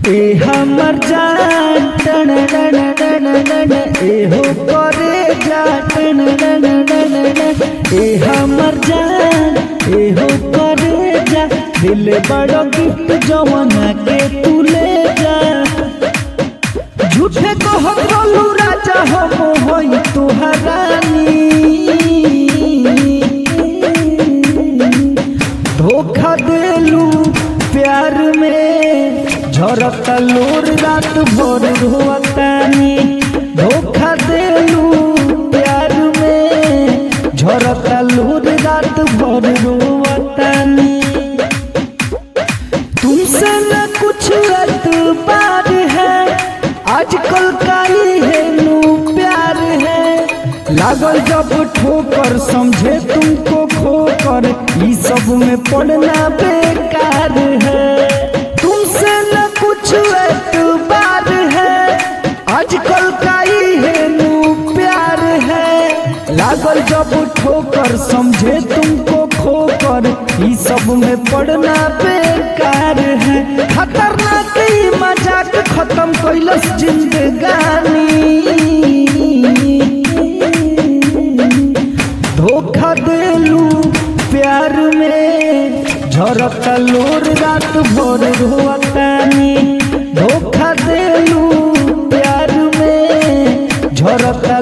ए हमर जान टन टन टन टन ए हो करे जा टन टन टन टन ए हमर जान ए हो करे जा दिल बड़ो गिफ्ट जवाना के तू ले जा झूठे को हम बोलू राजा हम होई तुहरानी धोखा देलू प्यार में झरता लोर रात भर रोतानी धोखा देलू प्यार में झरता लोर रात भर रोतानी तुमसे न कुछ एतबार है आजकल का ही है नू प्यार है लागल जब ठोकर समझे तुमको खोकर ई सब में पड़ना बेकार है तुमसे न कुछ एतबार है आजकल का ही है नू प्यार है लागल जब ठोकर समझे तुमको खोकर ई सब में पड़ना बेकार है खतरनाक ई मजाक खत्म कैलस जिंदगानी धोखा देलू प्यार में झरता लोर रात भर रोतानी धोखा देलू प्यार में झरता